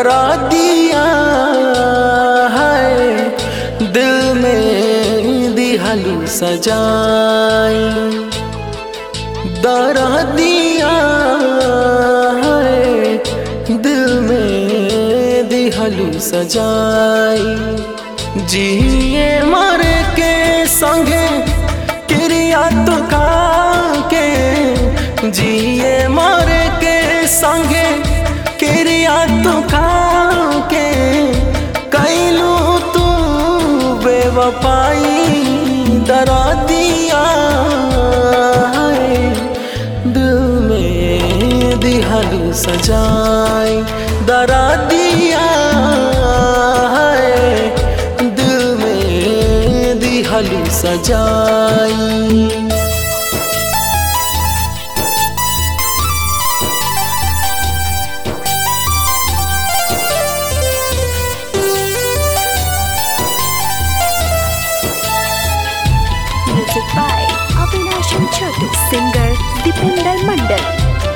डरा दिया है दिल में दिहलू सजाई डरा दिया है दिल में दिहलू सजाई जिए मर के संगे क्रिया तो के जिए मर के संगे क्रिया तो के कैलू तू बेवफाई डरा दिया है दिल में दिहलू सजाई डरा दिया है दिल में दिहलू सजाई Music by Avinash and Chotu. Singer Dipinder Mandal.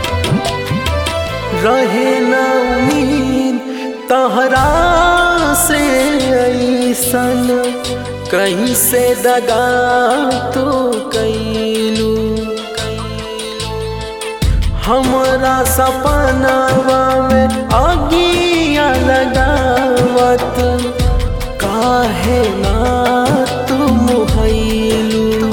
रहे न उम्मीद तहरा से ऐसन कहीं से दगा तो कैलू हमरा सपनावा में आगिया लगावत काहे ना तुम हैलू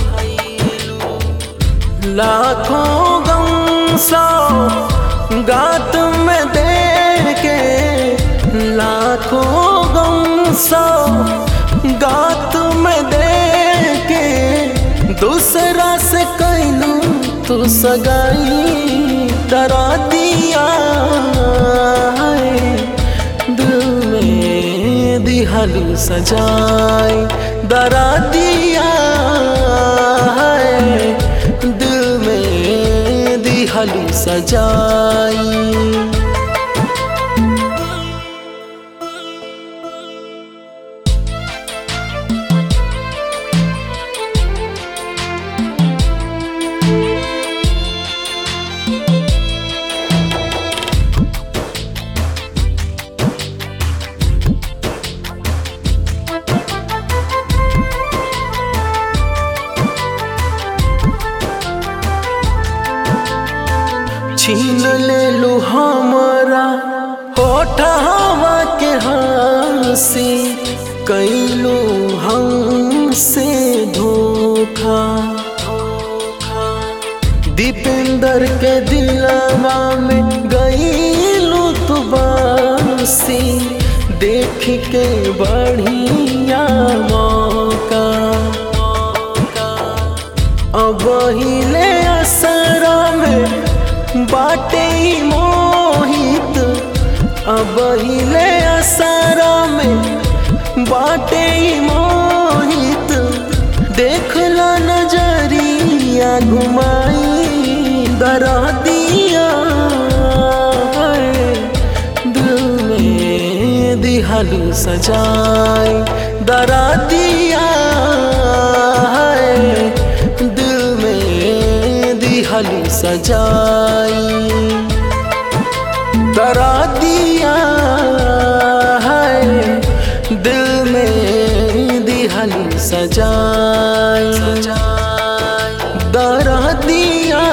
लाखों गम सौ गात में दे के लाखों गम सौ गात में दे के दूसरा से कैलू तू सगाई डरा दिया है दिल में दिहलू सजाई डरा दिया है दिल में दिहलू सजाई छीन ले लो हमारा होठवा के हंसी कैलो हमसे धोखा दीपेंद्र के दिलवा में गईलू तू बासी देख के बढ़िया मौका अब हिले असरा में बाटे मोहित अब हिले असरा में बाटे मोहित देखला नजरिया घुमाई डरा दिया है दिल में दिहलू सजाई डरा दिया है दिल में दिहलू सजाई डरा दिया है दिल में दिहलू सजाई डरा दिया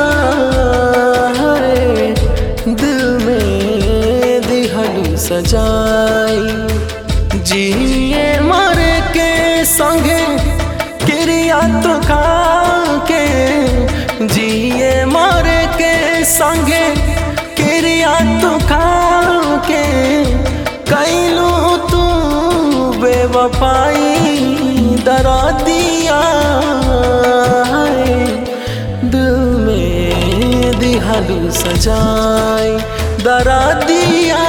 है दिल में दिहलू सजाई जिए मर के संगे क्रिया तो के जिए मर के संगे क्रिया तो के कैलू तू बेवफाई डरा दिया है दिल में दिहलू सजाई डरा दिया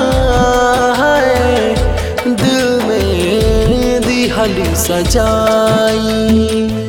है दिल में दिहलू सजाई